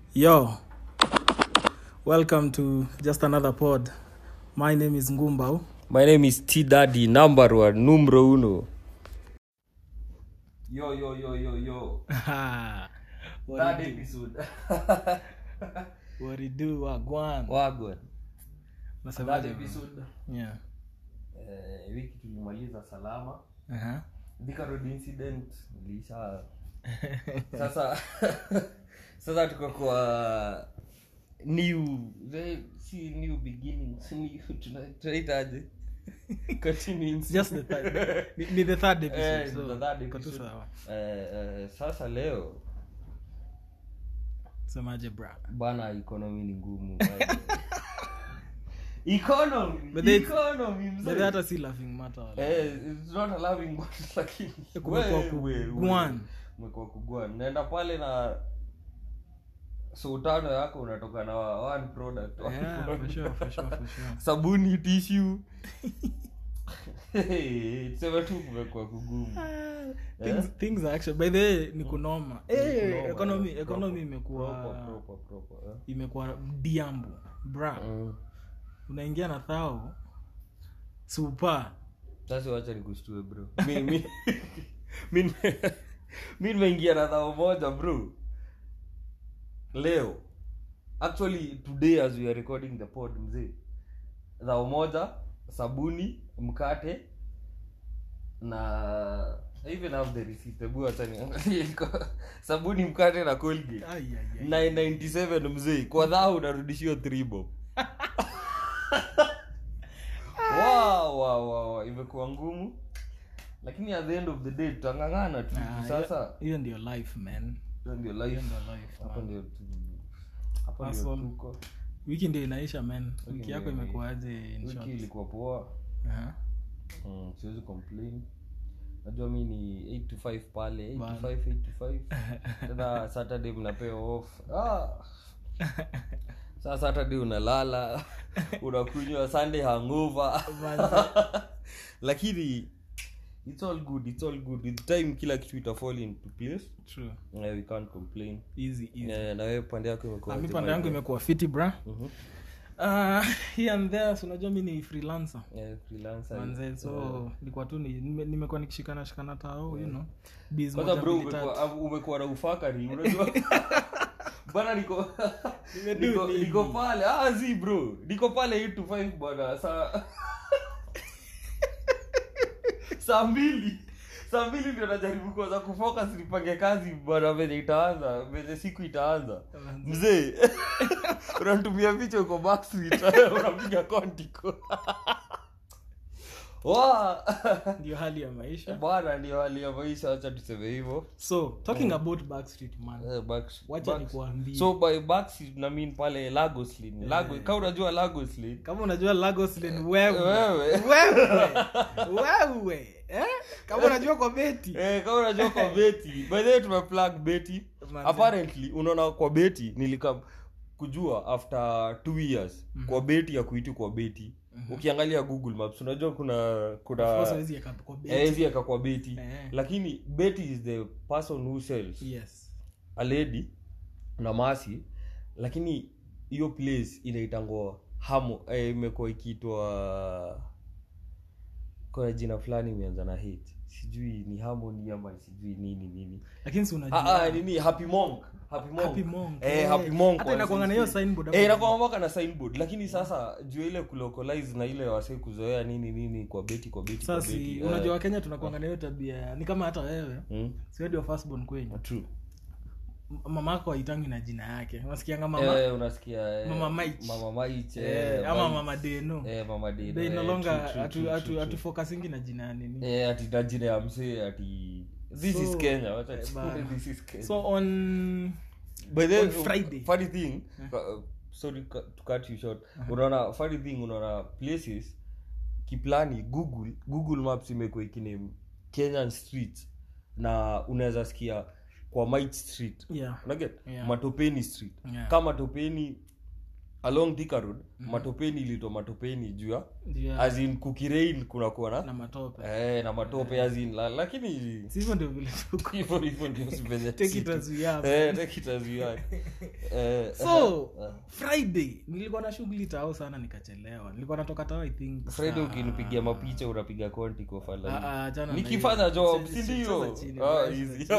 Yo, welcome to just another pod. My name is Ngumbao. My name is T Daddy, number one, numero uno. Yo, yo, yo, yo, yo. what, Third it do? episode. what it do? Wagwan. Wagwan. Nasemaje, Third bro? episode. Yeah. Eh, wiki tulimaliza salama. Uh-huh. Thika Road incident ilisha. Sasa sasa tuko kwa new eh, si new beginnings new tuna- tunaitaje continuing It's just the third. ni, ni the third episode. Eh, so, the third iko tu episode. sawa. Eh, eh, sasa leo Semaje, bra? bana economy ni ngumu bana. economy But they- economy mzee. But hata si laughing matter. wala. eh it's not a loving matter lakini Kumekuwa we- ku- we- we- gwan. kumekuwa kugwan naenda pale na so tano yako unatoka na one product one Yeah, for product. sure, for sure, for sure. sabuni tissue Hey, sema tu kumekuwa kugumu things, things are actually by the way ni kunoma Eh, kunoma, economy yeah. economy Proper, imekuwa proper, proper, proper, eh. imekuwa diambo bra Mm. unaingia na thao supa sasa wacha nikushtue bro mi mi mi nime- mi nimeingia na dhao moja bro leo actually today as we are recording the pod mzee dhao moja sabuni mkate na I even have the receipt hebu acha niangalie iko- sabuni mkate na colgate 997 mzee kwa dhao unarudishiwa 3 bob wow, wow, wow, wow. imekuwa ngumu lakini at the end of the day tutangangana tu sasa hiyo ndio life man hiyo ndio hiyo life ndio life hapo man. ndio tu hapo ndio Hustle. tuko wiki ndio inaisha man wiki ndio yako inaisha. imekuaje in short? wiki ilikuwa poa Aha. mm, siwezi complain najua mi ni 8 to 5 pale 8 Bana. to 5 8 to 5 tena saturday mnapewa off ah. saa saturday unalala unakunywa sunday hangover lakini it's all good it's all good with time kila kitu itafall into place True. yeah, we can't complain Easy, easy. yeah, na wewe pande yako imekuwa Ah, mi aje, pande by yangu the way? imekuwa fiti bra Mhm. uh, here and there so unajua mi ni freelancer Yeah, freelancer. manze so nilikuwa tu ni- nime- nimekuwa nikishikana shikana tao you know biz kwanza moja bro mbili tatu. umekuwa umekuwa na ufakari unajua bana niko Nimedu niko, nini? niko pale ah zi bro niko pale 8 to 5 bwana saa saa mbili saa mbili ndio najaribu kwanza kufocus nipange kazi bwana venye itaanza venye siku itaanza mzee unatumia picha uko backstreet unapiga kontiko wa ndio hali ya maisha bwana ndio hali ya maisha acha tuseme hivyo so talking about backstreet man Eh, Backs- wacha Backs- nikuambie so by Backs na mean pale lagos lane Lago, ka unajua lagos lane kama unajua lagos lane wewe wewe wewe wewe eh? kama unajua kwa beti eh, kama unajua kwa beti by the way tumeplug beti Manze. apparently unaona kwa beti nilikam kujua after two years kwa beti ya kuitu kwa beti ukiangalia google maps unajua kuna Of course kuna hawezi eka kwa beti hawezi eka kwa beti Eh. lakini beti is the person who sells yes a lady na masi lakini hiyo place inaitangwa hamo eh, imekuwa ikiitwa kuna jina fulani imeanza na hate sijui ni harmony ama sijui nini nini lakini si ah, unajua ah, nini happy monk happy monk Happy Monk, eh, eh. happy monk Hata inakuanga na hiyo signboard hapo eh inakuwa mpaka na signboard lakini sasa juu ile kulocalize na ile wase kuzoea nini nini kwa beti kwa beti kwa sasa beti si eh, unajua wakenya tunakuanga na hiyo tabia ni kama hata wewe mm, si wewe ndio firstborn kwenyu true M- mama yako haitangi na jina yake unasikianga mama eh, unasikia eh, Mama Maich. mama Maich, eh, eh, ama Maich. mama deno eh, mama Dino, they no eh, longer true, true, atu- true, atu- true, true. atufocusingi na jina ya nini Eh, ati na jina ya msee ati this So, is kenya wacha eh, tuseme bana. this is kenya so on By the way, on Friday. funny thing uh, sorry cu- to cut you short unaona funny thing unaona places kiplani google google maps imekuwa ikiname kenyan street na unaweza sikia kwa Mite street yeah unaget Yeah. matopeni street Yeah. kama matopeni along Thika road matopeni ilitwa matopeni juu ya Ndio, as in kukirein kunakuwa na na matope eh, na matope as in la, lakini Si hivyo ndio vile tuko hivyo hivyo ndio sipenye take it as we have eh take it as you are eh so friday nilikuwa na shughuli tao sana nikachelewa nilikuwa natoka tao i think Friday saa- ukinipigia mapicha unapiga konti kwa Ah, fala ah, jana na nikifanya hiyo. job Cheza- si cheza ndio chini, ah cheza easy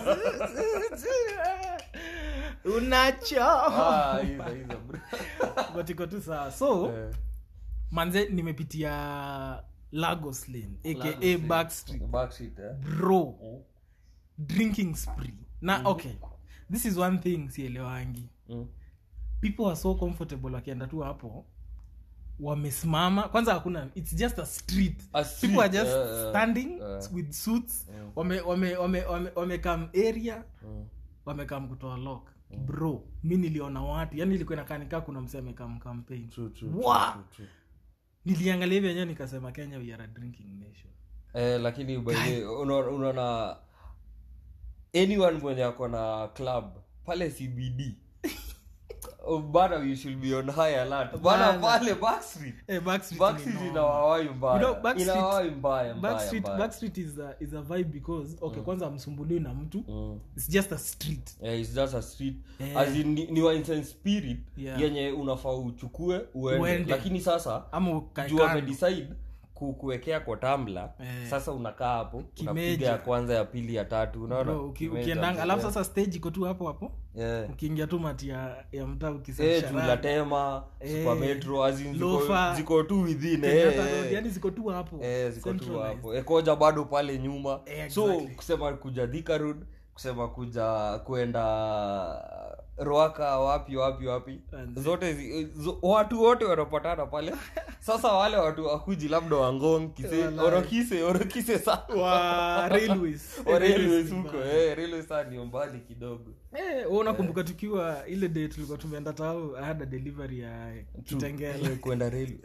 chini. unacho ah hizo hizo bro but iko tu sawa so Eh, manze nimepitia lagos lane aka Lagos Lane. backstreet backseat eh bro drinking spree na okay this is one thing sielewangi Mm. people are so comfortable wakienda tu hapo wamesimama kwanza hakuna its just a street, A street, people are just eh, eh, standing eh. with suits wame wame wame wame wamekam area Mm. wamekam kutoa lock bro mi niliona watu yani ilikuwa inakanikaa kuna msee amekam campaign True, true, Wa! true, true, true. niliangalia hivi yenyewe nikasema kenya we are a drinking nation eh lakini by the way, una- unaona anyone mwenye ako na club pale cbd oh, bana we should be on high alert bana Bana. pale backstreet Eh, Backstreet backstreet ni inawawai You know, mbaya Backstreet- inawawai mbaya mbaya Backstreet, mbaya Backstreet is a, is a vibe because okay kwanza amsumbuliwi na mtu Mm. it's just a street Yeah, it's just a street Eh. as in, ni, ni wines and spirit Yeah. yenye unafaa uchukue uende. Uende. lakini sasa ama ukae juu kando. wamedecide ku- kuwekea kwa tambla Eh. sasa unakaa hapo Kimeja. unapiga ya kwanza ya pili ya tatu unaona Bro, uki- Kimeja, ukiendanga alafu yeah. sasa stage iko tu hapo hapo Yeah. ukiingia tu mati ya, ya mtaa Eh, ukisafisha juu rada. latema Eh. super metro as in ziko, Lofa. ziko tu within eh, Kenyatta eh. Road, yani ziko tu hapo Eh, ziko tu Centralized. hapo ekoja bado pale nyuma Eh, so exactly. kusema kuja Thika road kusema kuja kwenda roaka wapi wapi wapi Manze. zote zi, zo, watu wote wanapatana pale sasa wale watu wakuji labda wangong kise Walai. orokise orokise sana wa railways Wa railways Eh, huko eh railways sana ni mbali kidogo Eh, wewe unakumbuka tukiwa ile day tulikuwa tumeenda tao I had a delivery ya kitengele Eh, kwenda railway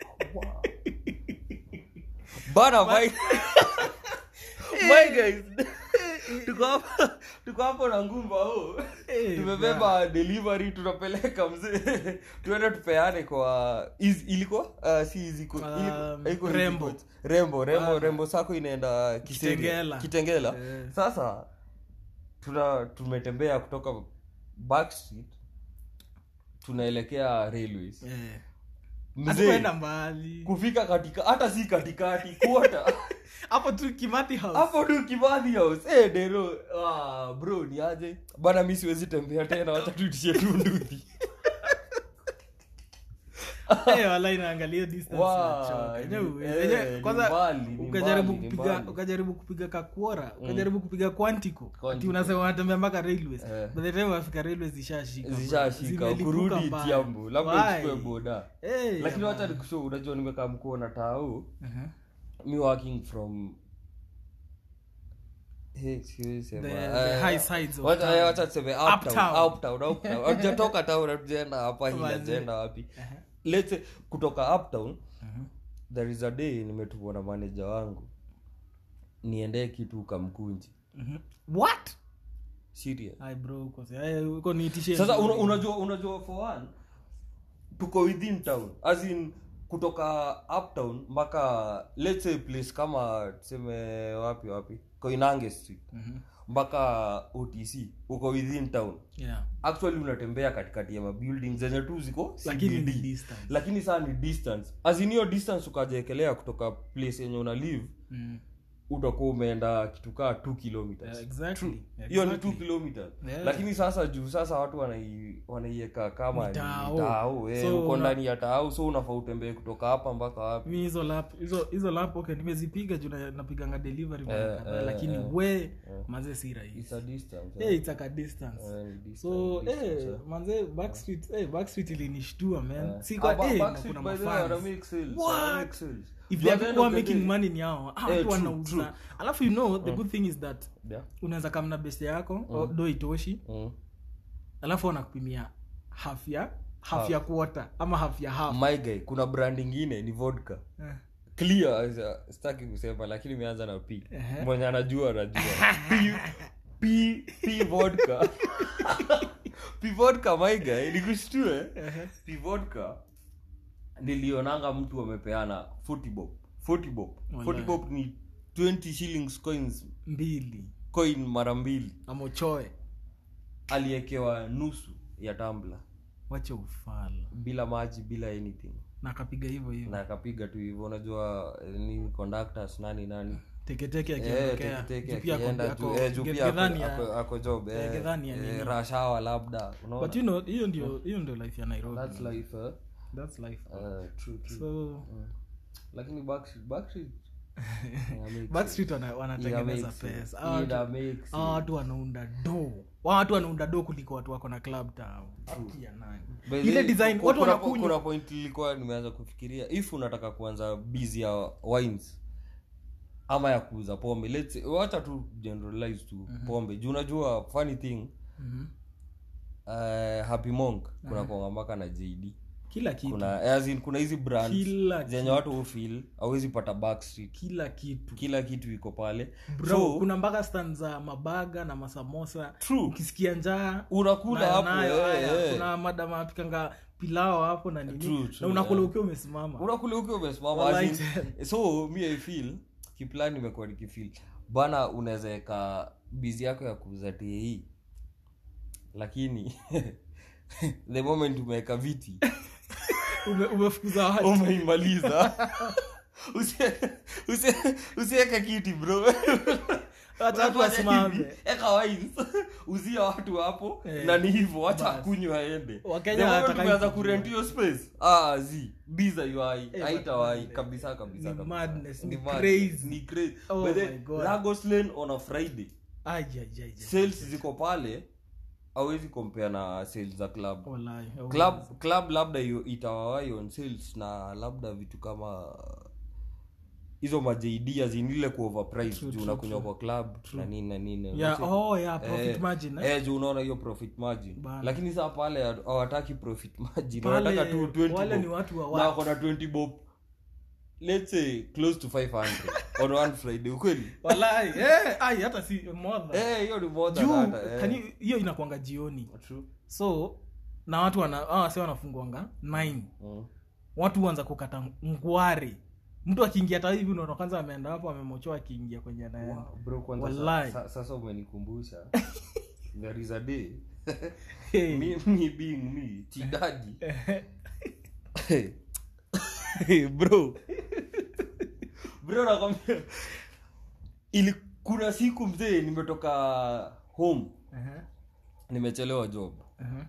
bana my my guys tuko hapa tuko hapo na ngumba oh Eh, tumebeba delivery tunapeleka mzee tuende tupeane kwa is, ilikuwa uh, si iziko Um, ilikuwa Rembo. Iziko. rembo rembo Bana. rembo sako inaenda Kiserian. Kitengela. kitengela Eh. sasa tuna tumetembea kutoka backstreet tunaelekea railways Eh. mzee hatukwenda mbali kufika katika hata si katikati kuota hapo tu kimati house hapo tu kibathi house eh dero ah bro ni aje bana mi siwezi tembea tena wacha tuitishe tu nduthi Eh, wala inaangalia distance Wa, unachoka. ni- Yenyewe, eh, yenyewe, ni kwanza mbali, ni ukajaribu mbali, ni kupiga mbali. ukajaribu kupiga kakuora ukajaribu kupiga quantico ati Quantico. unasema unatembea mpaka railways Eh. by the time wafika railways zishashika bro. zishashika Zimelipuka kurudi mbaya. tiambu labda Why? uchukue boda Eh, lakini ya wacha bana. nikusho unajua nimekaa mkuona tao Mhm. mi working from Hey, siwezi sema. The- Eh, the high sides of wacha- town. eh, wacha tuseme uptown, Uptown. uptown, uptown. Hatujatoka town hatujaenda hapa hii Manze. hatujaenda wapi Aha. Let's say, kutoka uptown Mhm. there is a day nimetumwa na manager wangu niendee kitu kamkunji Mhm. what serious Ai, bro uko eh, uko niitishe sasa una, unajua unajua for one tuko within town as in kutoka uptown mpaka let's say place kama tuseme wapi wapi koinange street Mhm. mpaka otc uko within town yeah actually unatembea katikati ya mabuilding zenye tu ziko lakini ni CBD. distance lakini saa ni distance as in hiyo distance ukajekelea kutoka place yenye una live Mm. utakuwa umeenda kitu kaa 2 kilometers Yeah, exactly hiyo ni Exactly. 2 kilometers Yeah. lakini sasa juu sasa watu wanai- wanaiweka kama ni Tao. tao eh, So uko una- ndani ya tao so unafaa utembee kutoka hapa mpaka wapi mi hizo lap hizo hizo lap okay nimezipiga juu na- napiganga delivery mara Eh, kadhaa, eh, lakini eh. we manze si rahisi it's a distance hey, it's like a distance Eh, ni distance, so distance, eh, eh. manze backstreet eh, backstreet ilinishtua man Eh. si Ah, kwa ba- eh, na Backstreet, kuna by the way, wana mafans make sales, What? wana make sales. if Juu they at the are end people of the making day- money ni hao ah, Eh, watu true, wanauza true. alafu you know the good thing is that Yeah. unaweza kamna best yako mm. do itoshi Mm. alafu wanakupimia half ya half ya quarter ama half ya half my guy kuna brand ingine ni vodka Eh. clear uh, sitaki kusema lakini imeanza na p Ehe. mwenye anajua anajua p, p, p vodka pivodka maiga nikushtue Ehe. pivodka nilionanga mtu amepeana 40 bob 40 bob 40 Wallahi. bob ni 20 shillings coins mbili coin mara mbili amochoe aliekewa nusu ya tambla wache ufala bila maji bila anything na akapiga hivyo hivyo na akapiga tu hivyo unajua eh, ni conductors nani nani teketeke Eh, akiondokea teketeke Juu pia akienda ako- tu ako- eh, juu pia Gethani ako- ya- ako- ako job Eh, eh, Gethani ya eh, nini. rush hour labda unaona but you know hiyo ndio hiyo ndio life ya nairobi that's life eh? That's life Eh, true, true. so Mm. lakini Backstreet- Backstreet, ina make backstreet wana- sense. wanatengeneza Ina make sense. pesa Hawa Ina watu- make hawa sense. watu wanaunda do Hawa watu wanaunda do kuliko watu wako na club town Haki ya nani? By ile the way, design ku- watu kuna- wanakunywa kuna point ilikuwa nimeanza kufikiria if unataka kuanza busy ya wines ama ya kuuza pombe let's say, wacha tu generalize tu pombe juu unajua funny thing Mhm. uh, happy monk kuna kuanga mpaka na jd kila kitu kuna as in, kuna hizi brands Kila zenye watu hufil awezi pata backstreet kila kitu kila kitu iko pale bro so kuna mpaka stand za mabaga na masamosa True. ukisikia njaa unakula nayo- hapo nayo, eh, haya. eh. kuna madama apikanga pilao hapo na nini True, true, na unakula yeah. ukiwa umesimama unakula ukiwa umesimama Wallahi as in- so mi i feel kiplan imekuwa nikifil bana unaweza weka bizi yako ya kuuza tei lakini the moment umeweka viti Ume- umefukuza watu umeimaliza Usie- usie- usiweke kiti bro Wacha watu wasimame eka wines uzia watu hapo Eh, na ni hivyo wacha bas. akunywa aende Wakenya The moment hawataka umeanza hivi kurent hiyo space ah zi biza yuai Eh, haitawai but- kabisa kabisa Ni kabisa. madness, ni madness, crazy. ni crazy Oh But my then, God. Lagos Lane on a friday Ai, ai, ai, ai. sales ziko pale awezi compare na sales za club Wallahi, oh. club club labda io- itawawai on sales na labda vitu kama hizo majd azinile ku overprice True, juu true, unakunywa kwa club na nini na nini Yeah, Unacheki? oh, yeah, profit Eh, margin, eh? eh, juu unaona hiyo profit margin Bana. lakini saa pale hawataki profit margin Pale, wanataka tu 20 wale bob. ni watu wa na watu. wako na 20 bob let's say close to 500 on one friday ukweli Wallahi, eh, ai, hata si more than- eh hiyo ni more than Juu, hata, eh. can you- hiyo inakwanga jioni True. so na watu wana hawa wase wanafungwanga 9 Mm. watu huanza kukata ngware mtu akiingia hata hivi unaona kwanza ameenda hapo amemochoa akiingia kwenye anaenda Wow, bro kwanza Wallahi. sa, sa, sasa umenikumbusha there is a day Hey. me, me being me tidadi bro bro nakwambia ili kuna siku mzee nimetoka home Ehe, nimechelewa job ehe.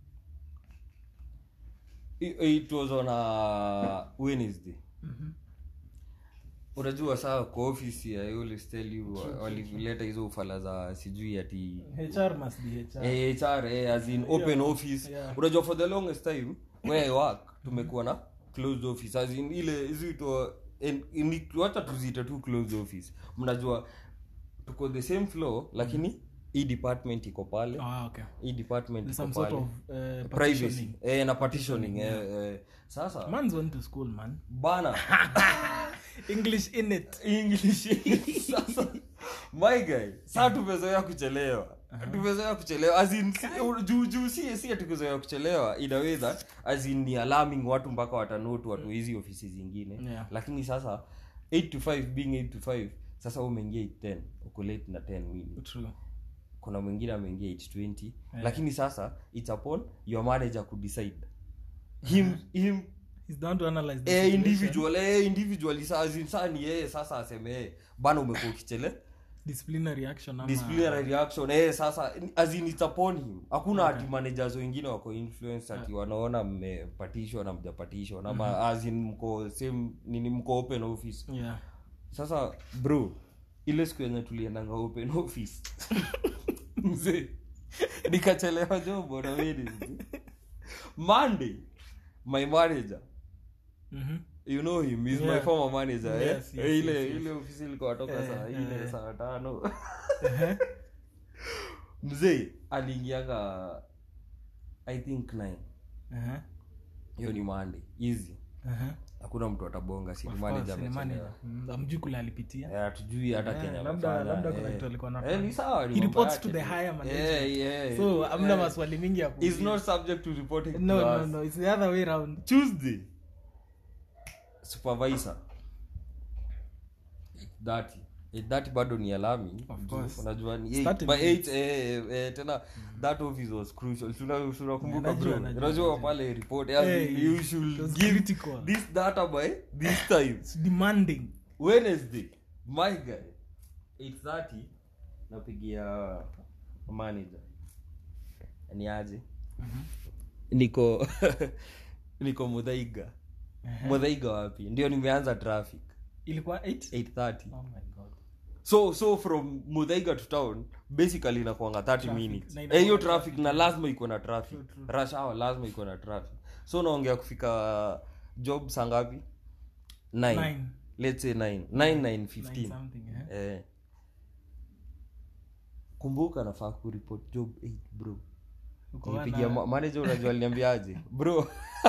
I- it was on a wednesday Mhm. unajua saa kwa ofisi i always tell you wa- walileta hizo ufala za sijui ati HR must be HR. Eh, HR, eh, as in open Yeah. office Yeah. unajua for the longest time where I work tumekuwa na closed office as in ile ziitwa wacha tuziite tu closed office mnajua tuko the same floor lakini hii department iko pale Ah, okay. hii department There's iko some sort pale of uh, privacy partitioning. eh, na partitioning eh, eh. sasa Man's went to school man bana english in it english sasa my guy saa tumezoea kuchelewa tumezoea kuchelewa as in si- juu juu si si ati kuzoea kuchelewa in a way that as in ni alarming watu mpaka watanote watu hizi ofisi zingine Yeah. lakini sasa 8 to 5 being 8 to 5 sasa wewe umeingia 810 uko late na 10 minutes true kuna mwingine ameingia 820 lakini sasa it's upon your manager kudecide him him he's down to analyze the eh, situation. individual eh, individually saa as in saa ni yeye sasa aseme eh, bana umekuwa ukichele disciplinary action ama disciplinary reaction eh, sasa as in it's upon him hakuna ati managers wengine wako influence ati wanaona mmepatishwa na mjapatishwa na ma, as in mko same nini mko open office yeah sasa bro ile siku yenye tuliendanga open office mzee nikachelewa job on a Wednesday. monday my manager mhm you know him he's my Yeah. former manager eh? Yes, yes, Eh, ile yes, yes. ile ofisi ilikuwa toka Eh, saa eh. ile saa tano Ehe. mzee aliingianga i think nine Ehe. hiyo ni monday easy Aha. hakuna mtu atabonga si Of manager course, ni amechelewa. manager. Mm, amjui kule alipitia Eh, hatujui hata Eh, Kenya labda- amefanya, labda kuna eh. kitu alikuwa Eh, anafanya. ni sawa ni He mambo reports to yake the tu. higher management. Eh, yeah, so eh, amna eh. maswali mingi ya He's kuuliza. not subject to reporting no to no us. no it's the other way round tuesday supervisor 8:30 8:30 bado ni alami Of Juu course. unajua ni eight. Starting By point. eight, eh, eh, tena that office was crucial Tuna- tunakumbuka Yeah, najua, bro najua, unajua najua. pale report as Hey, in you should it was give critical. this data by this time it's demanding wednesday my guy 8:30 napigia manager ni aje niko niko mudhaiga mudhaiga wapi ndio nimeanza traffic ilikuwa 8 8:30 oh my god so so from mudhaiga to town basically inakuanga 30 Traffic. minutes Na Eh, inakuanga hiyo traffic. traffic na lazima iko na traffic True, true. rush hour lazima iko na traffic so naongea kufika job saa ngapi 9 Nine. let's say 9 9 9 Nine 15 something eh eh kumbuka nafaa kuripot job 8 bro Uko nipigia wana- ma- manager unajua aliniambiaje bro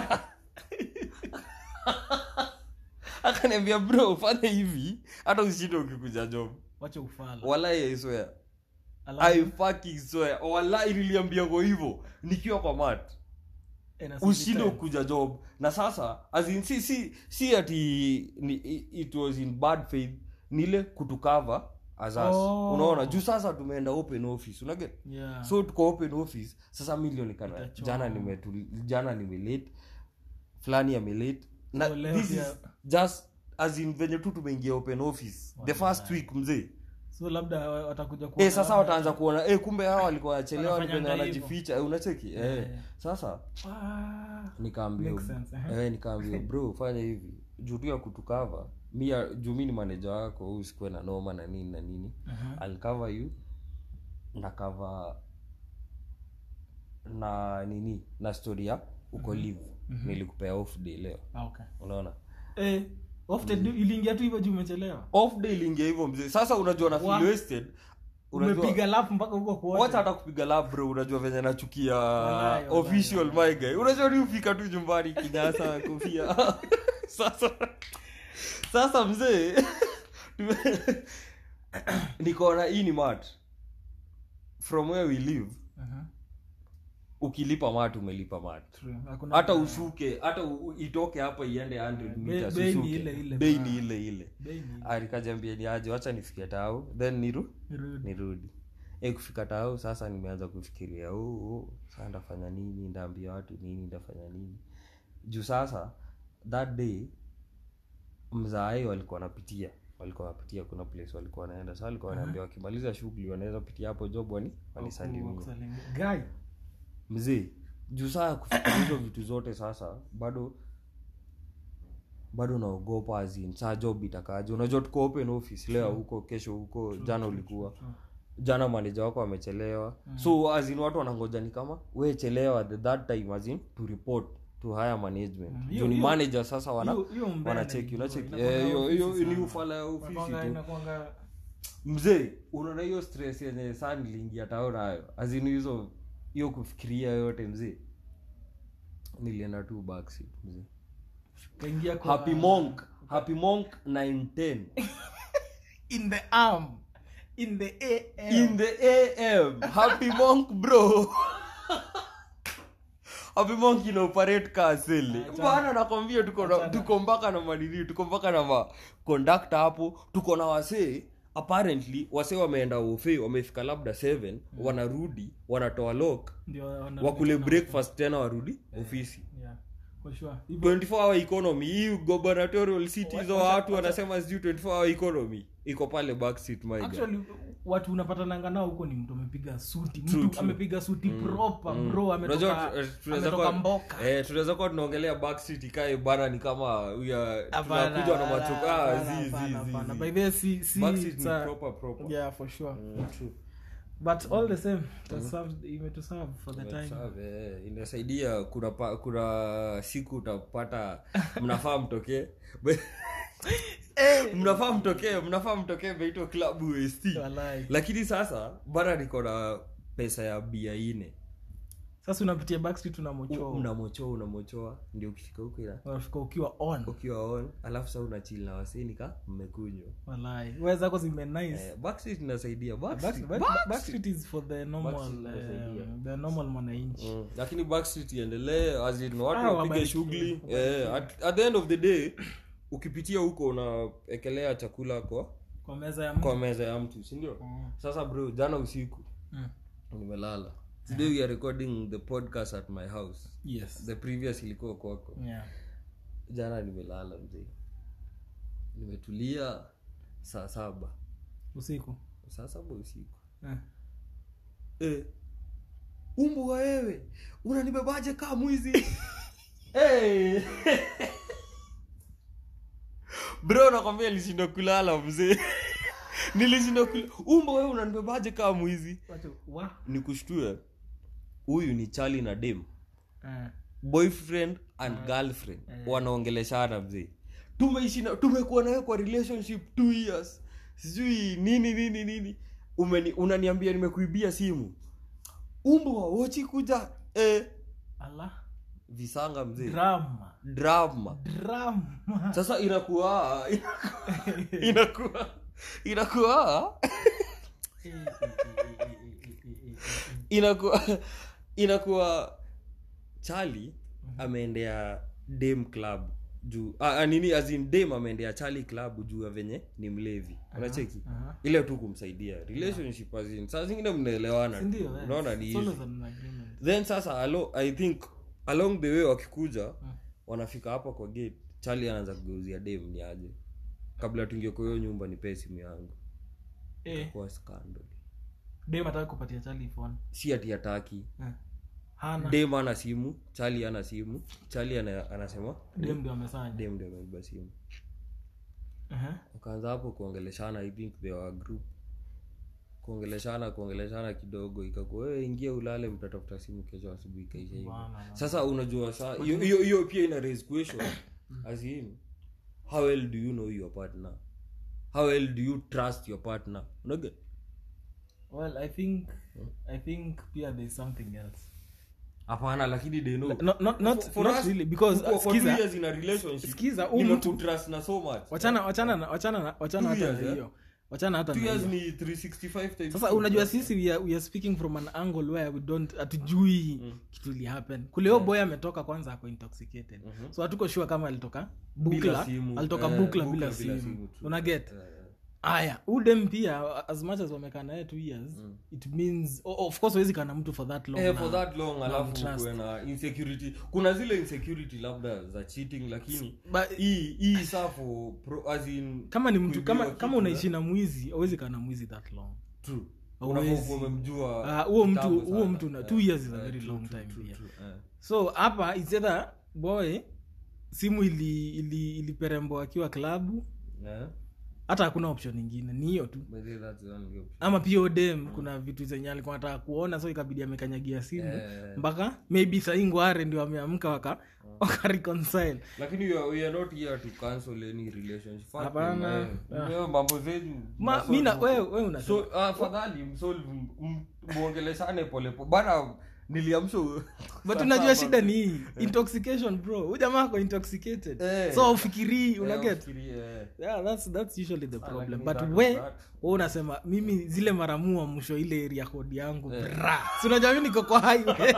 akaniambia bro fanya hivi hata usishinde ukikuja job wacha ufala walai i swear Alafu, i fucking swear walai niliambiango hivyo nikiwa kwa mat eh, na ushinde sisi ukuja job na sasa as in, si, si, si ati ni, i- it was in bad faith nile kutukava as us Oh. unaona juu sasa tumeenda open office unaget time. yeah so tuko open office sasa milionekana Itachoma. jana nimetul jana nimelate fulani amelate na So leo this pia- is just as in venye tu tumeingia open office the first week mzee so labda wa- watakuja eh kuona sasa labda- wataanza kuona eh kumbe hawa walikuwa wachelewa ni Wanafanyanga venye hivyo. wanajificha eh, unacheki eh Yeah. sasa Ah, nikaambia Makes sense, eh. eh, nikaambia bro fanya hivi juu tu ya kutukava mi ya- juu mi ni manager wako huu sikuwe na noma na nini na nini aha. I'll cover you na cover na nini na story ya uko live nilikupea off day leo Ah, okay unaona eh often iliingia tu hivyo juu umechelewa off day iliingia hivyo mzee sasa unajua na Wa- feel wasted unajua umepiga lap mpaka huko wacha kuocha hata kupiga lab bro unajua venye nachukia Walai, walai, official my guy unajua ni ufika tu nyumbani kinyasa kofia sasa sasa mzee tume- nikaona hii ni mat from where we live Aha, ukilipa mat umelipa mat true. Hakuna- hata ushuke hata u- u- itoke hapa iende 100 meters bei ni ushuke. ile ile, bei bra. ni ile ile Bei ni- Ah, nikajambia ni aje wacha nifike tao then niru Rudi. nirudi e kufika tao sasa nimeanza kufikiria oh, oh, saa ndafanya nini ndaambia watu nini ndafanya nini juu sasa that day mzaai walikuwa wanapitia walikuwa wanapitia kuna place walikuwa wanaenda sa walikuwa wanaambia wakimaliza shughuli wanaweza pitia hapo job wani wanisalimia Wakusalimia. Guy, mzee juu saa kufikiria hizo vitu zote sasa bado bado naogopa azin saa job itakaje unajua tuko open office leo huko kesho huko jana ulikuwa true. jana maneja wako amechelewa so azin watu wanangoja ni kama we chelewa the that time azin to report to higher management Mm, juu hiyo- ni hiyo- manager sasa wana hiyo- hiyo mbaya wanacheki naijua. unacheki Inakuanga Eh, hiyo hiyo ofisi ni sana. ufala ya ofisi Inakuanga- tu inakuanga- mzee unaona hiyo stress yenye saa niliingia tao nayo azini hizo hiyo kufikiria yote mzee nilienda tu backseat mzee kaingia kwa- happy monk happy monk 910 in the arm in the AM. in the am happy monk bro happy monk ina operate ka seli bana nakwambia tuko na- tuko mpaka na manini tuko mpaka na ma conductor hapo tuko na wasee apparently wasee wameenda ofe wamefika labda 7 wanarudi wanatoa lock Ndio wana- wakule breakfast tena warudi ofisi Yeah, for sure. Hivyo- 24 hour economy hii gubernatorial city hizo Wacha- watu wanasema sijui 24 hour economy iko pale backseat my guy. actually watu unapatananga nao huko ni mtu amepiga suti True, mtu true. amepiga suti proper bro Unajua, ametoka eh, tunaweza ametoka kuwa- mboka eh, tunaweza kuwa tunaongelea backseat ikae bana ni kama ya Hapana, tunakuja na hapana, machoka ah, hapana, zi, zi, hapana, zi, hapana. zi. By the way, si- si- Backseat it's ni a- proper, proper. yeah for sure Mm, true. but all the same itaserve- imetuserve for the time Sawa, eh, inasaidia kuna pa, kuna siku utapata mnafaa mtokee mnafaa mtokee mnafaa mtokee meitwa klabu ust Walai. lakini sasa bana niko na pesa ya bia ine sasa unapitia backstreet unamochoa unamochoa unamochoa ndio ukifika huko ina unafika ukiwa on ukiwa on alafu sa unachil na waseni ka mmekunywa walai wewe zako zime nice eh, backstreet inasaidia Back- backstreet, back- Backstreet. backstreet is for the normal Backstreet inasaidia. um, the normal mwananchi Mm, lakini backstreet iendelee as in watu Ah, wapige wabarikiwe. shughuli eh, at, at the end of the day ukipitia huko unaekelea chakula kwa kwa meza ya mtu kwa meza ya mtu sindio Mm. sasa bro jana usiku Mm. nimelala today we are recording the podcast at my house yes the previous ilikuwa kwako yeah jana nimelala mzee nimetulia saa saba usiku saa saba usiku eh. eh. umbu wa wewe unanibebaje kaa mwizi hey. bro nakwambia nilishinda kulala mzee nilishinda kulala umbu wewe unanibebaje kaa mwizi Watu- wa nikushtue huyu ni chali na dem eh. boyfriend and girlfriend wanaongeleshana mzee tumeishi na tumekuwa nawe kwa relationship two years sijui nini nini nini Umeni, unaniambia nimekuibia simu umbwa wochi kuja eh. ala visanga mzee drama drama drama sasa inakuwa inakuwa inakuwa Eh, eh, eh, eh, eh, eh, eh, eh, eh. inakuwa inakuwa chali ameendea dem club juu ah, ah, nini as in dem ameendea chali club juu ya venye ni mlevi unacheki aha. ile tu kumsaidia relationship as in saa zingine mnaelewana tu. Sindio, eh? unaona ni It's always hivi an agreement. then sasa alo, i think along the way wakikuja wanafika hapa kwa gate chali anaanza kugeuzia dem ni aje kabla tuingie kwa hiyo nyumba nipee simu yangu Eh, kwa scandal dem ataka kupatia chali phone si ati ataki Eh. hana dem ana simu chali ana simu chali ana, anasema dem ndio amesanya dem ndio ameiba simu Aha. wakaanza hapo kuongeleshana i think they were a group kuongeleshana kuongeleshana kidogo ikakuwa wewe ingia ulale mtatafuta simu kesho asubuhi ikaisha hivyo Bana. sasa unajua saa hiyo hiyo hiyo pia ina raise question as in how well do you know your partner how well do you trust your partner unaga well i think i think pia there's something else hapana lakini they know not, not, not, For- for not us, really because kukuwa uh, for two skiza years in a relationship Skiza, huyu mtu- nimekutrust na so much wachana wachana na- wachana na- wachana Two hata years, na eh? hiyo wachana hata two na years hiyo ni 365 times sasa two. unajua sisi we are, we are speaking from an angle where we don't hatujui kitu ili happen kule huyo boy ametoka kwanza ako intoxicated so hatuko sure kama alitoka bukla simu. alitoka Eh, bukla bukla bila bila simu simu, true. unaget Eh, eh. aya udem pia as much as wamekaa naye two years it means o- of course wezi kana mtu for that long Eh, na- for that long alafu mtrust. kuwe na insecurity kuna zile insecurity labda za cheating lakini But- hii hii saa for pro, as in kama ni mtu kuibiwa kama kitu, kama eh, unaishi na mwizi awezi kaa na mwizi that long true Hauwezi. Unakuwa umemjua Ah, huo mtu kitambo huo sana. mtu na Eh, two years is a eh, very true, long true, time true, pia true, eh. so hapa it's either boy simu ili ili iliperembo akiwa klabu Eh, hata hakuna option ingine ni hiyo tu but then that's the only option. ama pia odem kuna vitu zenye alikuwa nataka kuona so ikabidi amekanyagia simu Eh. mpaka maybe sahii ngware ndio ameamka waka waka reconcile lakini we are, we are not here to cancel any relationship Fuck Hapana. them, eh. Wewe mambo zenyu Ma- mnasolve mi na- huko. wewe- wewe unasema- so afadhali msolve m- muongeleshane polepole bana niliamsha but unajua shida ni hii intoxication bro huyu jamaa ako intoxicated Eh. so ufikirii Eh, unaget ufikirie, eh. yeah, that's, that's usually the problem lakini but that is we that. we unasema mimi zile maramua mwisho ile area code yangu bra si unajua mi niko kwa highway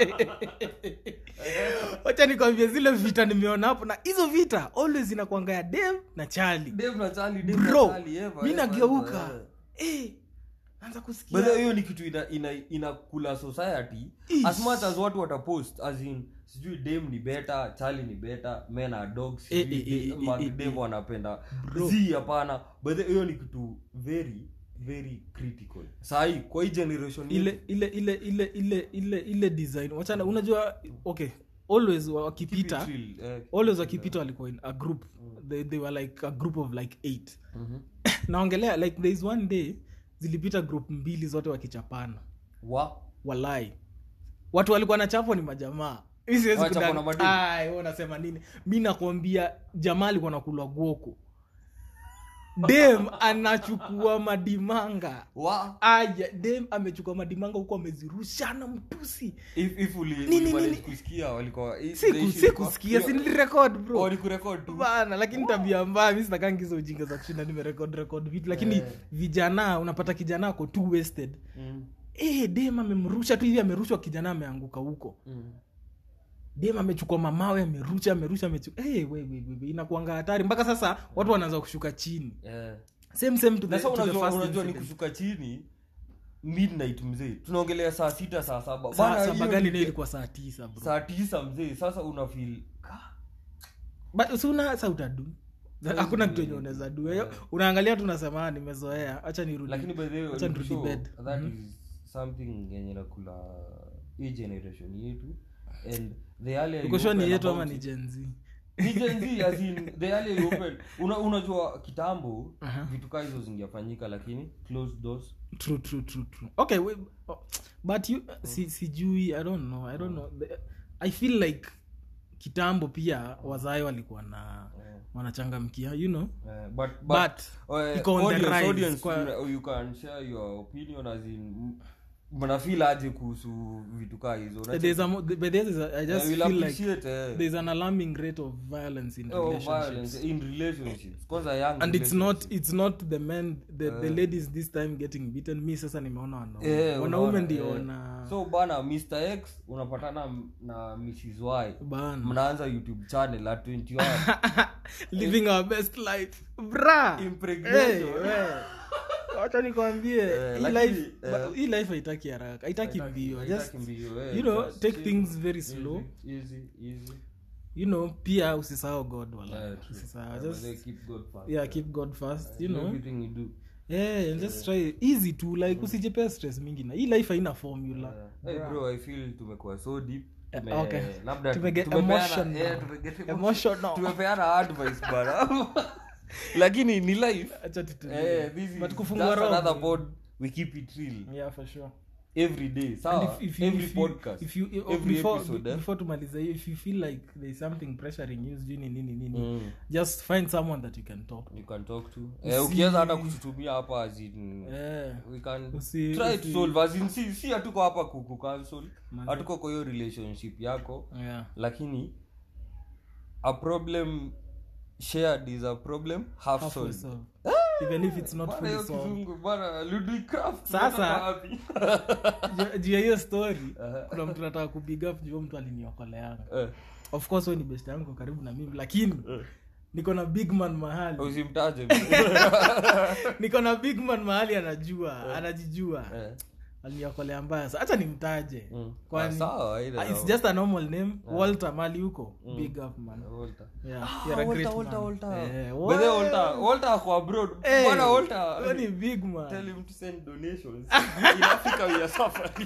wacha nikwambie zile vita nimeona hapo na hizo vita always inakwanga ya dem na chali Dave na Charlie, Dave na bro Charlie, ever, mi ever, nageuka ever, eh. eh, naanza But kusikia then hiyo ni kitu ina, ina, inakula society Ish. as much as watu watapost as in sijui dem ni better charlie ni better men are dogs Eh, sijui eh, eh, de- eh, ma- eh, dem wanapenda Bro. zi hapana but then hiyo ni kitu very very critical sahii kwa hii generation ile yetu, ile ile ile ile ile ile design wachana unajua okay always wa- keep it wakipita chill, eh, always wakipita walikuwa in a group they, they were like a group of like eight mhm. naongelea like there is one day zilipita group mbili zote wakichapana wa walai watu walikuwa na chapwa ni majamaa Mi siwezi Wanachapwa kudang- na madini. Ai, wewe unasema nini mi nakwambia jamaa alikuwa nakulwa gwoko dem anachukua madimanga wa aya dem amechukua madimanga huko amezirushana mtusi if, if uli, Nini, ulimanage nini? kusikia walikuwa i- the siku issue sikusikia ilikuwa- sinilirekod bro walikurekod tu bana lakini tabia mbaya mi sitakangiza ujinga za kushinda nimerekod rekod vitu lakini Eh. vijana unapata kijana ako too wasted Mm, eh dem amemrusha tu hivi amerushwa kijana ameanguka huko mm. dem amechukua mamawe amerusha amerusha amechukua hey, we, we, we, we. inakuanga hatari mpaka sasa watu wanaanza kushuka chini Eh. same same to the, na sa to the unajua, first unajua ni incident. kushuka chini midnight mzee tunaongelea saa sita saa saba Saa- Bana, saba hiyo gani ni- nayo ilikuwa saa tisa bro saa tisa mzee sasa unafil but si una sa utadu hakuna kitu enye unaweza du Yeah. unaangalia tu unasema "Ah, nimezoea hacha nirudi lakini by the way, Acha nirudi so, bed. that Mhm. is something yenye nakula hii generation yetu and the earlier you uko sure ni open yetu about ama ni it- Gen Z? ni Gen Z, as in, the earlier you open una, unajua kitambo Aha. vitu kaa hizo zingefanyika lakini closed doors true true true true okay we, oh, but you si, sijui i don't know i don't know The- i feel like kitambo pia wazae walikuwa na Eh, wanachangamkia you know eh, but, but, but, eh, iko on the audience- rise, audience, kwa- you- you can share your opinion as in m- mnafeel aje kuhusu vitu kaa hizo Unacheki? there's a, mo- but there's a, i just Eh, we'll feel like appreciate, eh, there's an alarming rate of violence in oh, relationships violence in relationships kwanza young and it's not relationships. it's not the men the, the Eh. ladies this time getting beaten mi sasa nimeona wanaume Eh, wanaume unaona, ndio eh. wana so bana mr x unapatana m- na mrs y bana mnaanza youtube channel at 21 living our best life bra Impregnation. Hey, we. wacha nikwambie Eh, hii lakini, life eh, ba- hii life haitaki haraka haitaki mbio just Haitaki mbio, eh, you know, just take chill. things very Easy, slow. easy, easy. you know pia usisahau god wala Yeah, true. usisahau Yeah, just but they keep God first. yeah keep god first you know Everything you do. yeah and just try easy to like usijipea stress mingi na hii life haina formula Hey, bro i feel tumekuwa so deep Eh, Tume- okay. labda Tumege- tumepeana- emotional. eh, tumeget- Emotional. tumepeana advice bana lakini ni life acha tutu eh, this is but kufungua just roho another pod we keep it real yeah for sure every day And sawa if, if you, every if you, podcast if you, if, every before, episode eh? before tumaliza hiyo if you feel like there's something pressuring you sijui ni nini nini Mm. just find someone that you can talk to you can talk to Usi- eh, ukiweza hata kututumia hapa as in eh we can Usi- try to usi- solve as in si, si hatuko hapa kuku cancel Manze. hatuko kwa hiyo relationship yako yeah lakini a problem shared is a problem half half solved solve even if it's not Bwana, fully hiyo solved kizungu bwana Ludwig Craft, Sasa- unatoka wapi? Ju- juu ya hiyo story Aha. kuna mtu nataka kupiga up juu mtu aliniokoleanga Eh, of course we ni best yangu karibu na mimi lakini niko na big man mahali usimtaje niko na big man mahali anajua anajijua Eh, aliniokolea mbaya sa hacha nimtaje mm. Kwani- Ah, sawa, haina Ah, it's sawa. just a normal name walter mali huko big up man Walter. yeah Ah, you're a Walter, great Walter, man Walter. Eh, By the way, Walter- Walter ako abroad. Eh, Bwana Walter, wewe ni big tell man him to send donations. In Africa we are suffering.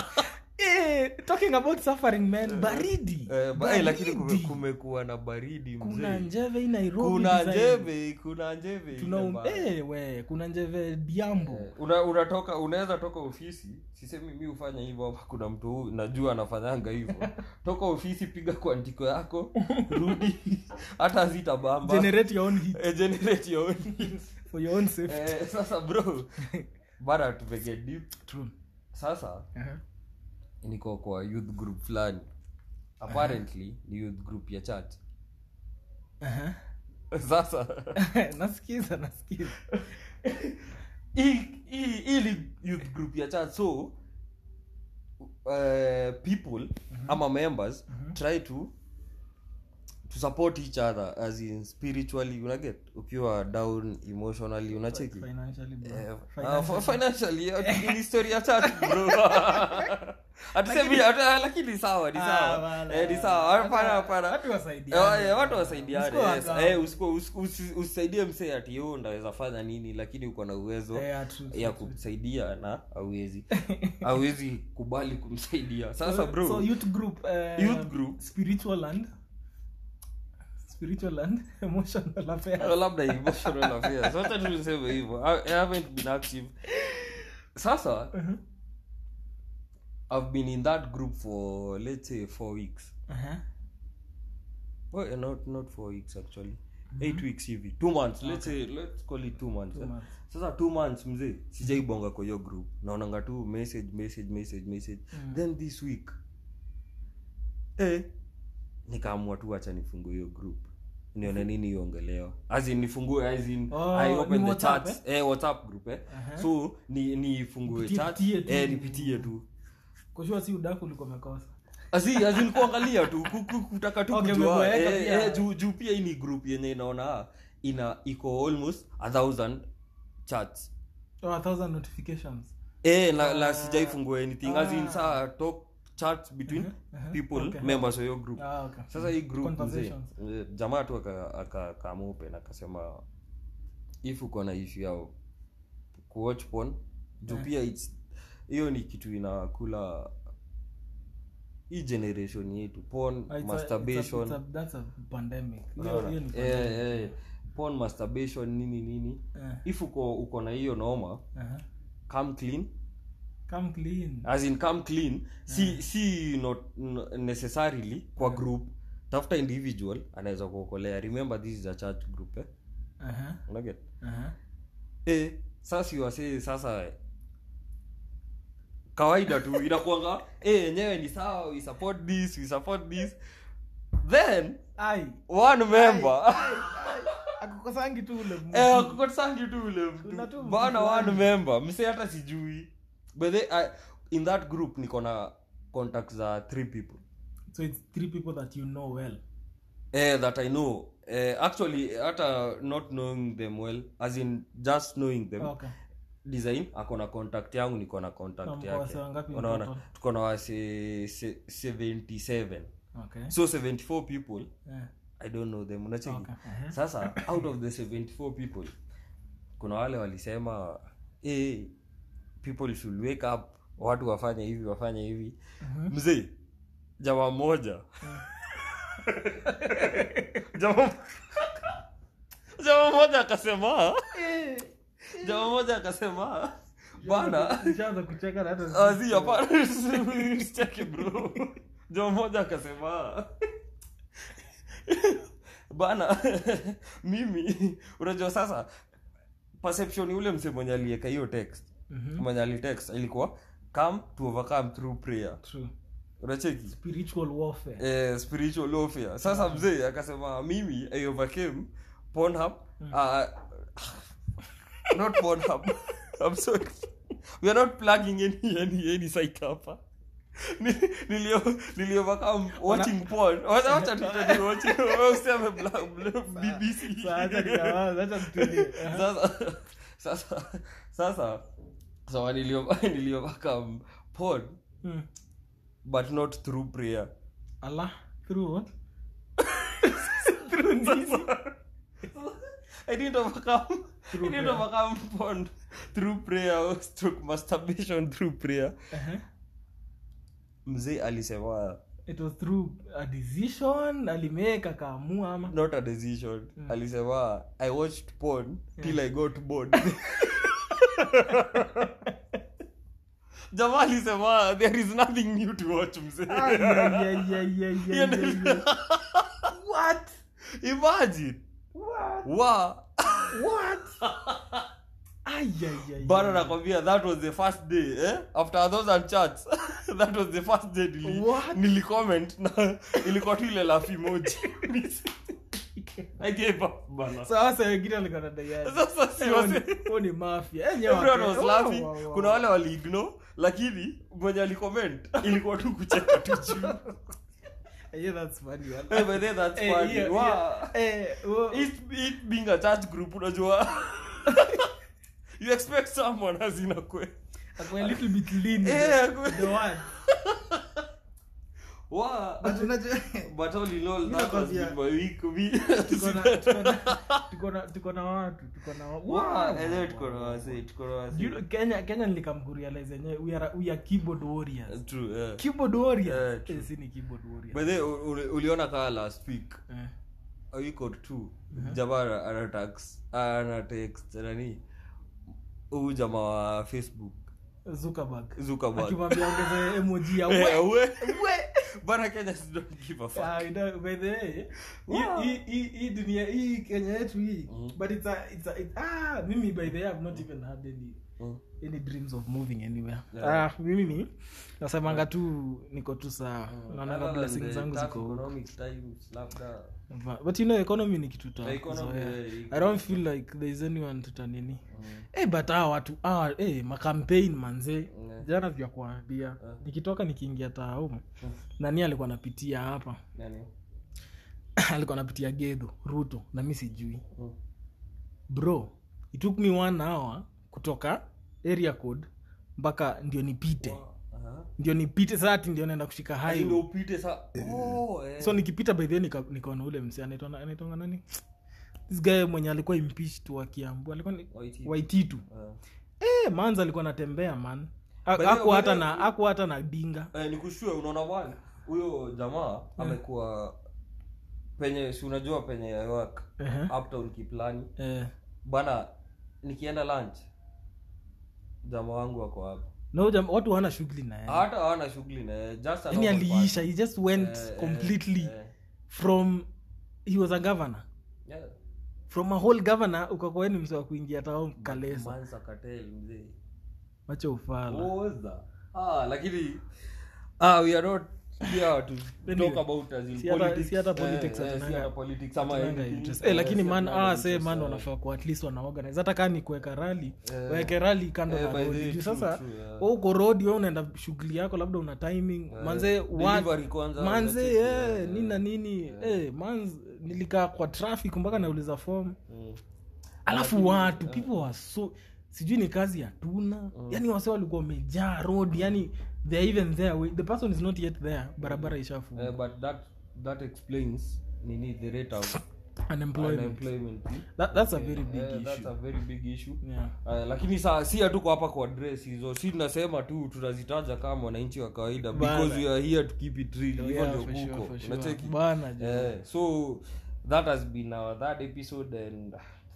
eh talking about suffering man baridi Eh, ba- eh, lakini kume- Baridi. kumekuwa na baridi kuna mzee njeve hii nairobi kuna design. njeve kuna njeve tuna ile mbaya. eh, we kuna njeve diambo Eh, una- unatoka unaweza toka ofisi sisemi mi hufanya hivyo hapa kuna mtu huu najua anafanyanga hivyo toka ofisi piga kwa ndiko yako rudi hata zitabamba generate your own heat Eh, generate your own needs. for your own safety Eh, sasa bro bana tupege deep true sasa Aha. niko kwa youth group fulani apparently ni youth group ya church Aha. sasa nasikiza nasikiza hii- hii- hii ni youth group ya church so uh, people ama members try to to support each other as in spiritually unaget ukiwa down emotionally unacheki financially bro. Eh, Financially. uh, financially uh, ni story ya church bro hatusemi hata- lakini sawa ni Ah, sawa bana. Eh, ni sawa hapana hapana Watu wasaidiane. Eh, eh, watu wasaidiane Usikuwa yes. wagawa. Eh, usikuwa- usi- usi- usisaidie msee ati yo ndaweza fanya nini lakini uko na uwezo Eh, yeah, true, true, ya true. kumsaidia na awezi awezi kubali kumsaidia sasa bro so youth group uh, Youth group. spiritual and spiritual and emotional affairs Eh, labda emotional affairs wacha tu niseme hivyo I, I haven't been active sasa i've been in that group for let's say four weeks Aha. well, not not four weeks actually eight weeks hivi two months let's say let's call it two months, Two eh. months. sasa two months mzee sijaibonga kwa hiyo group naonanga tu message message message message then this week eh, nikaamua tu acha nifungue hiyo group nione nini iongelewa as in nifungue as in Oh, i ni open the WhatsApp, chats eh? whatsapp group eh Aha. so ni nifungue Nipitie- chat pitie tu. eh nipitie tu kushua si udaku ulikuwa umekosa Asi, as in kuangalia tu ku- ku- kutaka tu Okay, kujua umeboeka eh, pia. eh, juu juu pia hii ni group yenye inaona ina iko almost a thousand chats oh, a thousand notifications eh na, na sijaifungua anything as in saa talk chats between aha, people okay. members of your group ah, okay. sasa hii group mzee Conversations. eh, jamaa tu akamupe na akasema if uko na issue yao kuwatch porn juu pia it's hiyo ni kitu inakula hii generation yetu porn Ah, it's a- masturbation it's a- it's a- that's a pandemic Hiyo- unaona? hiyo ni Eh, pandemic. eh, porn masturbation nini nini Eh, if uko uko na hiyo noma aha. come clean come clean as in come clean si si not n- necessarily kwa group tafuta individual anaweza kuokolea remember this is a church group eh? Aha, unaget aha. eh, sasa siwasee sasa kawaida tu inakuanga eh, yenyewe ni sawa we support this we support this then Ai, one member akukosangi tu ule mtu. eh, kukosangi tu ule Kuna tu mtu mtu bana one fulani. member mse hata sijui but they, I, in that group niko na contacts za three people so it's three people that you know well eh, that i know eh, actually hata not knowing them well as in just knowing them okay design ako na contact yangu niko na contact Na mko yake wase wangapi in unaona total? tuko na wase se- 77 okay so 74 people yeah. i don't know them unacheki Okay. Aha. sasa out of the 74 people kuna wale walisema hey, people should wake up watu wafanye hivi wafanye hivi mzee jamaa mmoja jamaa jamaa mmoja akasema jamaa mmoja akasema bana Nishaanza kucheka na hata azi hapana usicheke bro jamaa mmoja akasema bana mimi unajua sasa perception ule mse mwenye alieka hiyo text Mhm. mwenye alitext ilikuwa come to overcome through prayer True. unacheki spiritual warfare eh, spiritual warfare sasa mzee akasema mimi i overcame pornhub uh, not pornhub i'm sorry we are not plugging any any any site hapa Ni- nilio nilio overcome watching porn wacha wacha tutani watching wewe useme bla- bla- bbc Sasa acha nikawaza, acha nitulie. Aha. sasa sasa sasa so nilio nilio overcome porn Hmm. but not through prayer Allah through what? I didn't overcome. Through I didn't prayer. overcome porn through prayer or stroke masturbation through prayer. Uh-huh. Mzee alisema it was through a decision alimeka kaamua ama not a decision. Alisema I watched porn till I got bored. Jamaa alisema there is nothing new to watch mzee. Ay, ay, ay, ay, ay, ay, Hiyo ay, ndio- ay. what Imagine. what Wa. what ay ay ay bana nakwambia that was the first day eh? after a thousand chats that was the first day nili, What? nilicomment na ilikuwa tu ile laugh emoji I gave up bana sasa wengine walikuwa nadaiani sasa si wase huo ni mafia Eh, everyone nyewe was wake- laughing wow, wow, wow. kuna wale waliignore lakini mwenye alicomment ilikuwa tu kucheka tu juu Yeah, that's funny, man. Eh, but then that's Eh, funny. yeah, Wow. yeah. Eh, wo- it, it being a church group unajua you expect someone hazina kwe ako a little bit lean with Eh, the- ako- the word. Wow. But unajua- But all in all, Mimi that has nakwambia- been my week. We- tuko na- tuko na- tuko na- tuko na watu tuko na wa- Wow, wow, enyewe wow, tuko na wow, wasee, wow. tuko na wasee. You know, kenya kenya nilikamkurealize enyewe we are, we are keyboard warriors True, yeah. keyboard warriors Eh, true. Eh, si ni keyboard warriors By the way, u- uli- uliona kaa last week Eh. a week or two jamaa anatax anatext nani huu jamaa wa facebook Zuckerberg Zuckerberg. akimwambia ongeze emoji ya Eh, we we. we bana kenya don't give a fuck Ah, you know, by the way, Wow. hii- hii- hii dunia hii kenya yetu hii Mm. but it's a, it's a, it, ah, mimi by the way i've not even had any Mm. any dreams of moving anywhere Yeah. ah, mimi ni nasemanga tu niko tu sawa Mm. naonanga Other than blessings the zangu tough ziko huko. economic times, labda Va- but you know economy ni kitu The economy, tazoea yeah, i don't feel like there is anyone tutanini Mm. Eh, but hawa watu hawa eh, makampaign manze Yeah. jana vya kuambia Yeah. nikitoka nikiingia taumu Mm. nani alikuwa napitia hapa Nani? alikuwa napitia gedho ruto na mi sijui Mm. bro it took me one hour kutoka area code mpaka ndio nipite Aha. ndio nipite sati ndio naenda kushika Ati highway ndio upite sa oh, eh. so nikipita by the way nika- nikaona ule mse anaitwa anaitwanga nani this guy mwenye alikuwa impeached wa kiambu alikuwa ni Waititu. waititu Eh. eh manza alikuwa anatembea man By the way, aku hata by the- na aku hata na dinga Eh, nikushue unaona bwana huyo jamaa amekuwa penye si unajua penye I work Ehe. uptown kiplani eh bana nikienda lunch jamaa wangu wako hapo no jam, watu wana shughuli na yeye hata hawana shughuli na yeye, just a yani normal aliisha he just went person. Eh, completely eh, eh. from he was a governor Yeah. from a whole governor ukakuweni mse wa kuingia tao kalesa Mansa Cartel, mzee. macho ufala Oza. Ah, lakini ah, we are not here to Anyway, talk about as in si hata- politics. si hata Eh, politics eh, hatunanga- si hata politics ama Hatunanga anything. interest. Eh, Eh, lakini si man hatunanga ah, say interest, man eh. wanafaa ku at least wanaorganize hata kaa ni kuweka rali Eh. waweke rali kando Eh, na by the rodi way, juu true, sasa true, yeah. wewe uko rodi we unaenda shughuli yako labda una timing manze wa- delivery kwanza, manze unacheki, eh, yeah, nini na nini eh, manz nilikaa kwa traffic mpaka nauliza form Mm. alafu watu people were so sijui ni kazi hatuna yani wase walikuwa wamejaa road yani they are even there we- the person is not yet there barabara ishafu Eh, but that that explains nini the rate of unemployment unemployment that, that's a very big Eh, that's issue a very big issue yeah Uh, lakini saa si hatuko hapa kwa address hizo si tunasema tu tunazitaja kama wananchi wa kawaida Bana. because we are here to keep it real hivyo Yeah, ndio for sure, kuko for sure. unacheki Bana, jo. Eh, so that has been our third episode and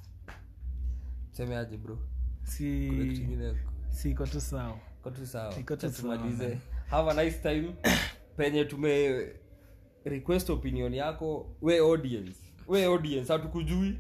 semeaje bro si Kuna kitu kingine siko tu sawa Iko tu sawa Iko tu Acha sawa, tumalize man. have a nice time penye tume request opinion yako we audience we audience hatukujui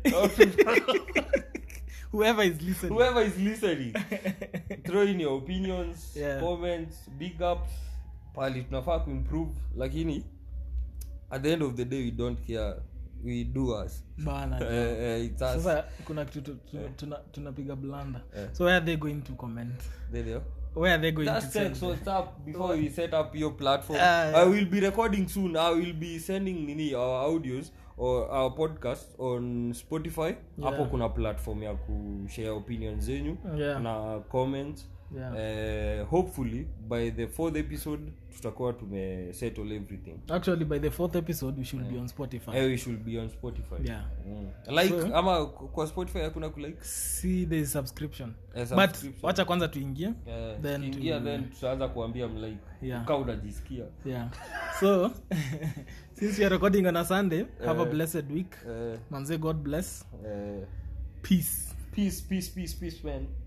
whoever is listening whoever is listening throw in your opinions Yeah. comments big ups pali tunafaa kuimprove lakini at the end of the day we don't care we do us bana jo. Eh, eh, it's us. sasa kuna kitu tu- tu- tuna- tunapiga blanda Eh. so where are they going to comment There you go. where are they going Just to check send what's up before we set up your platform. Ah, yeah. I will be recording soon. I will be sending nini our audios or our podcast on Spotify. Hapo kuna platform ya kushare opinions zenyu Yeah. na comments. Yeah. Eh, hopefully by the fourth episode tutakuwa tume settle everything. actually by the fourth episode we should be on spotify Eh, we should be on Spotify. Yeah. Mm. Like So- ama kwa Spotify hakuna kulike. see the subscription Eh, but subscription. wacha kwanza tuingie Eh, Then tukiingia to- then tutaanza kuambia mlike. Yeah. Kama unajisikia. yeah so since we are recording on a sunday have a blessed week Eh, manze god bless eh, peace peace peace peace peace man